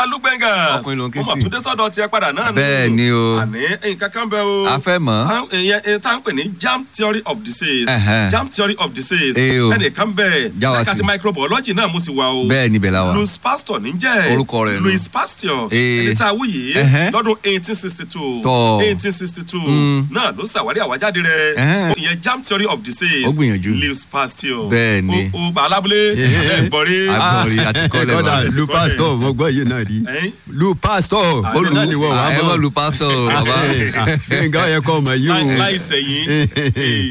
lúgbẹ̀ngà Ọkùnrin ló ń ké ó mọ̀ sí. tó dé sọ́dọ̀ tiẹ̀ padà náà nù. Bẹ́ẹ̀ ni o. àní nǹkan kan bẹ́ẹ̀ o. a fẹ́ mọ̀. À- ìyẹn ìyẹn tá à ń pè ní jam theory of disease Ẹ̀hẹ́n. jam theory of disease Eh o. ẹnìkan bẹ́ẹ̀ Já wa ẹ̀ka sí. ti microbiology náà mo sì wà o bẹ́ẹ̀ níbẹ̀ la wà. louis pasteur níjẹ́ Orúkọ rẹ̀ nù. louis pasteur Eh. ẹni tá a wú yìí Ẹ̀hẹ́n. lọ́dún eighteen sixty two Tọ́. eighteen sixty two Mm. náà ló ṣàwárí àwájáde rẹ̀ Ẹ̀hẹ́n. ìyẹn jam theory of disease Ó gbìyànjú. louis pasteur Bẹ́ẹ̀ ni. o o alábúlé ẹgbọ̀rí Agbọ̀nrí àti kọ́lẹ̀ kọ́dà wa. lu pastor mo gbọ́ yìí náà rí ẹ̀yìn lu pastor Ah, olùdá ni wọ́n wà ẹ bọ́ mọ̀ lu pásítọ̀ bàbá. nǹkan yẹ kọ́ ọmọ yìí o láì sẹ́yìn